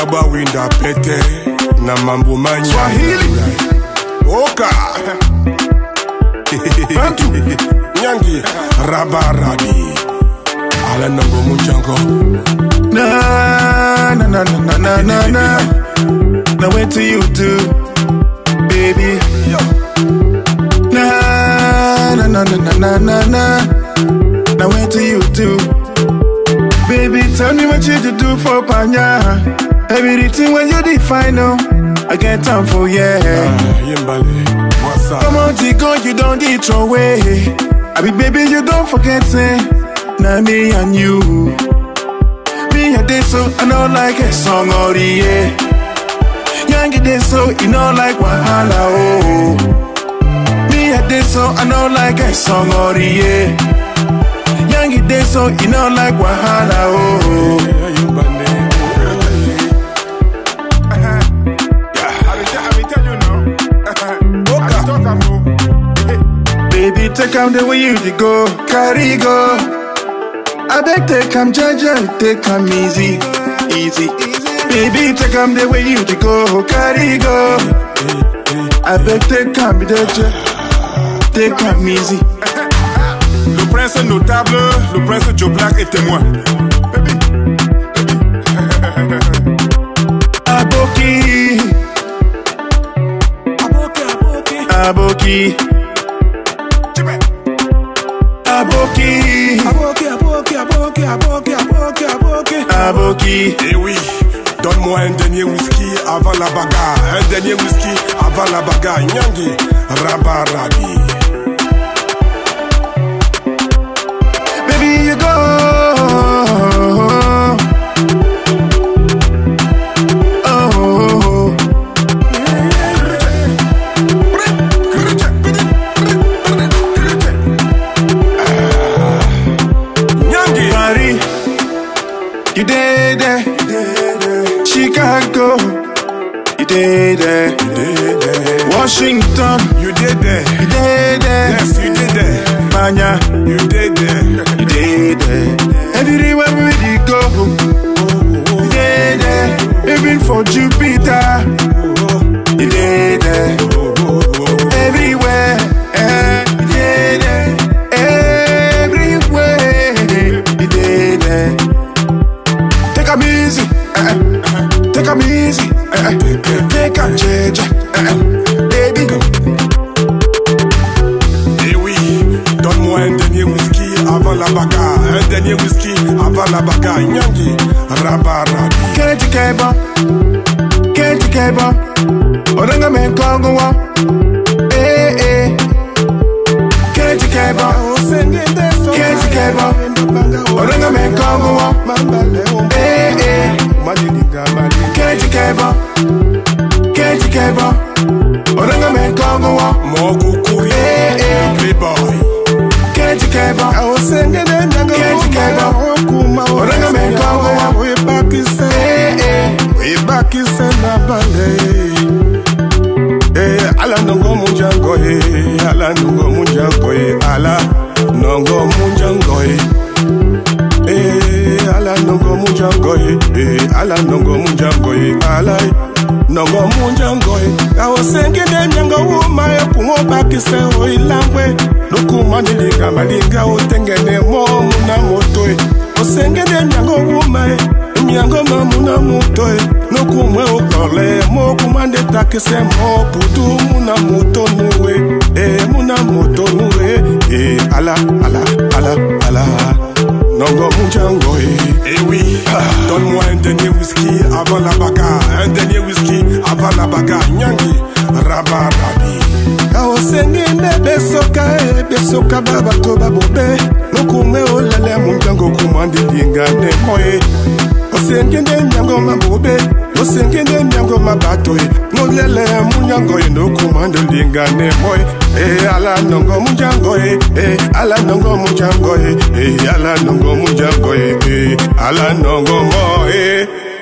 nyagba winda pete na mambo manya Swahili. oka Bantu. nyangi rabarabi ala nango munjango Na na na na na na na na. Now wait till you do, baby. Na na na na na na na na. Now wait till you do, baby. Tell me what you to do for Panya. Everything when you define, no, I get time for yeah. yimbale wasa Come on, go, you don't get your way. I be baby, you don't forget, say, now me and you. Me a day so, I know like a song or the yeah. Young day so, you know like Wahala, oh. Me a day so, I know like a song or the yeah. Young day so, you know like Wahala, oh. yimbale Baby, take am the way you dey go, carry go. I beg, take am jaja, take am easy, easy. Baby, take am the way you dey go, carry go. I beg, take am jaja, take am easy. Le prince notable, le prince Joe Black est témoin. Aboki, aboki, aboki, aboki. Eh oui, donne-moi un dernier whisky avant la bagarre. Un dernier whisky avant la bagarre. Nyangi, rabarabi. Baby, you go. Oh, Nyangi, Paris, you did there. Chicago, you did there. Washington, you did there. you did there. Yes, you did there. Manya, You did there. you did there. Everywhere we go, you did there. Even for Jupiter, you did there. Everywhere, eh, you did there. Everywhere, you did there. Take a easy, eh, eh. take a easy, eh, eh. take a change, eh, eh. baby. Eh oui, donne-moi un dernier whisky avant la bagarre. Un dernier whisky avant la bagarre. Nyangi, rabarabi. Can't keba, can't keba. Oranga me kongo wa, eh eh. Can't keba, can't keba. Oranga me kongo wa, eh eh. Can't keba, can't keba. Oranga me kongo wa, Mokukuri, eh eh. playboy. Can't keba, can't keba. Oranga me kongo wa, eh eh. ala nongo munjango e ala nongo munjango e ala nongo munjango e Eh, ala nongo munjango e Eh, ala nongo munjango e ala e, nongo munjango e awosengede nyango wuma e kungo bakise o ilangwe nokuma nilinga malinga otengene mo muna moto e osengede nyango wuma e miango mamuna moto e nokumwe okole mokuma nde takise mo putu muna moto nuwe e muna moto nuwe e ala ala ala ala nongo munjango e Eh oui, donne-moi un dernier whisky avant la bagarre Un dernier whisky avant la bagarre Nyangi, rabarabi awosengine besoka e besoka babato babobe nokume olele munjango kumandilingane moye osengende nyango mabobe osengende nyango mabato e nolele munyango e nokumandilingane moye e ala nongo munjango e e ala nongo munjango e e ala nongo munjango e e ala nongo mo e